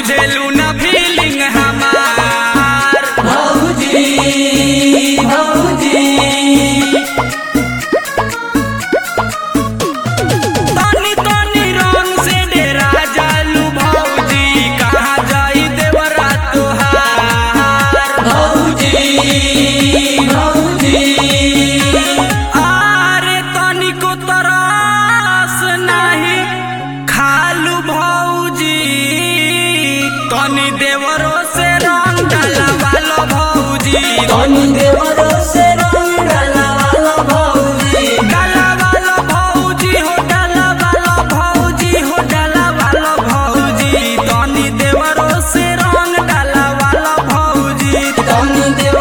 बुझेलू न फीलिंग हमार भौजी भौजी तनी तनी रंग से डेरा जालू भौजी कहाँ जाई देवरा तोहार भौजी भौजी आरे तनिको तरस नाही खालू भौजी तनी देवरो से रंग डलवालो भौजी तनु देवरो से रंग डलवालो भौजी डलवालो भौजी हो डलवालो भौजी हो डलवालो भौजी तनी देवरो से रंग डलवालो भौजी तनु देवरो